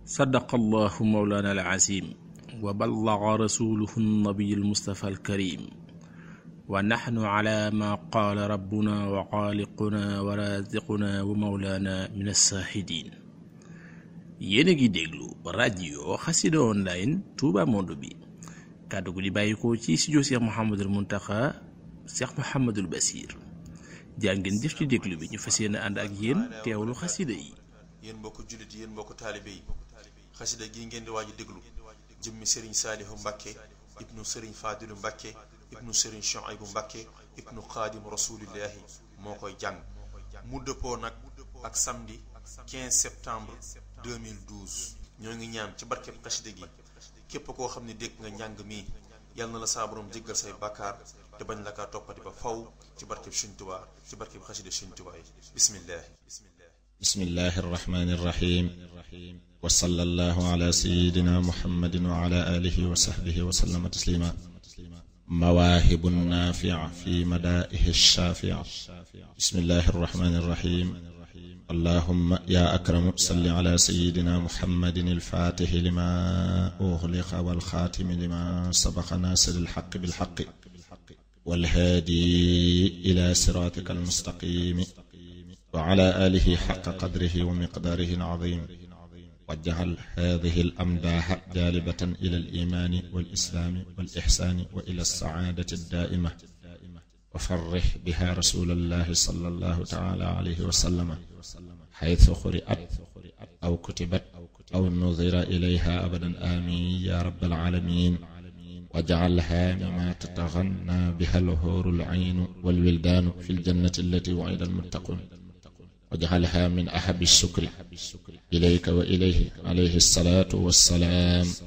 sadaqa allahu mawlana alazim wa ballaga rasuluhu nabiyu almustafa alkarim wa naxnu ala ma qaala rabbuna wa xaaliquna wa raziquna wa mawlana min alsaaxidin yéen a ngi déglu rajo xasida online Touba Monde bi kàddu gu di bàyyikoo ci studio Cheikh Mouhamadul Muntaxa Cheikh Mouhamadul Basir jàngeen jëf ci déglu bi ñu fas yéene ànd ak yéen teewlu xasida yi yéen mbokk jullit yéen mbokk taalibe yi xasida gi ngeen di waaj a déglu jëmmi sëriñ saalihu mbàkke ibnu sëriñ faadilu mbàkke ibnu sëriñ shuaybu mbàkke ibnu xaadim rasulillahi moo koy jàng mu dëppoo nag ak samedi 15 septembre 2012 ñoo ngi ñaan ci barkeb xasida gi képp koo xam ne dégg nga njàng mi yal na la saa borom jéggal say bàkkaar te bañ la kaa toppati ba faw ci barkeb Sëriñ Tuubaa ci barkeb xasida Sëriñ Tuubaa yi bismillah bismillahi arrahmani irrahim wa sallallahu ala sayidina muhammadin wa ala alihi wa sahbihi wa sallama taslima mawaahibu naafi'a fi madaa'ihi shaafi'a bismillahi arrahmani irrahim allahumma ya akramu salli ala sayidina muhammadin alfaatixi lima uxliqa walxaatimi lima sabaqa naasiri alxaqi bilxaqi walhaadi ila siraatika almustaqimi wa ala aalihi xaqa qadrihi wa miqdaarihi alazim wajjahal haadihi alamdaaxa jaalibatan ila alimaani walislaami walixsaani wa ila alsacaadati addaa'ima wa farrix biha rasulallahi sallallahu taala alayhi wa sallama xaytu quri'at aw kutibat aw nudira ilayha abadan amin ya rabbal alamin waj'alha mimma tataghanna biha al-huru al-'aynu wal-wildanu fi al-jannati allati wu'ida al-muttaqun waj'alha min ahabbi ash-shukri ilayka wa ilayhi alayhi as-salatu was-salam